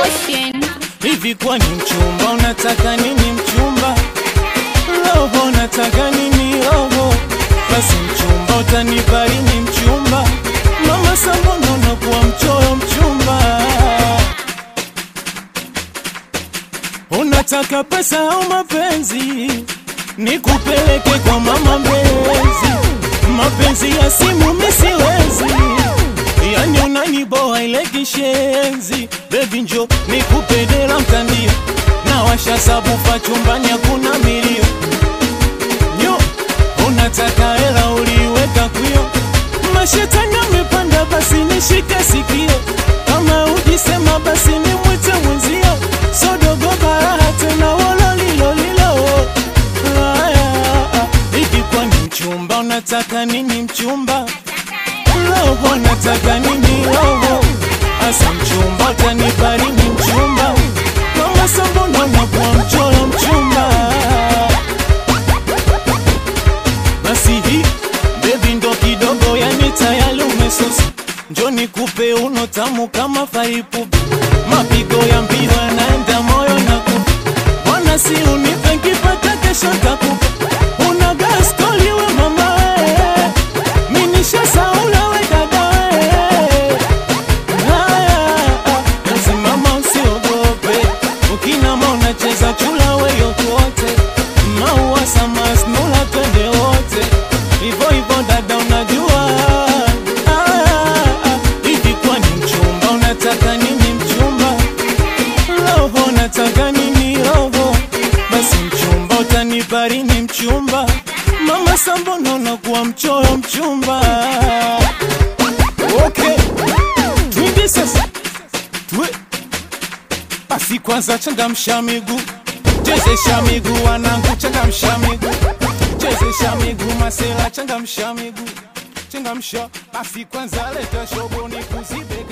Ocean. Hivi kwani mchumba unataka nini mchumba? Roho unataka nini roho? Basi mchumba utanipa lini mchumba? Mama Sambono unakuwa mchoyo mchumba. Unataka pesa au mapenzi? Nikupeleke kwa mama mpenzi. Mapenzi ya simu mimi siwezi. Yani unaniboa ile kishenzi Baby njo nikupe dela mtandio na washa sabufa chumbani hakuna milio nyo unataka hela uliweka kwio mashetani amepanda basi nishike sikio kama ujisema basi ni mwite mwenzio sodogo baraha tena wololilolilo ikikwa ni mchumba unataka nini mchumba roho nataka nini roho asa mchumba utanipa nini mchumba mama sambono nakuwa mchoro mchumba basi hii bebi ndo kidogo yani tayari umesusa njo nikupe uno tamu kama faipupi mapigo ya mbio yanaenda moyo na kupa bwana si unipe nkipata kesho takupa una gaskoli we mama we minisha saula we dada we Simama usiogope, ukinama unacheza chula weyo kote, maua samas nula twende wote, hivyo hivyo dada unajua. Ah, Hivi kwani mchumba unataka nini mchumba? Roho unataka nini roho? Basi mchumba utanipa lini mchumba? Mama Sambono unakuwa mchoyo mchumba. Okay. Twende sasa Twe. Basi kwanza changamsha miguu, chezesha miguu wanangu, changamsha miguu, chezesha miguu masela, changamsha miguu, changamsha. Basi kwanza leta shobo nikuzibe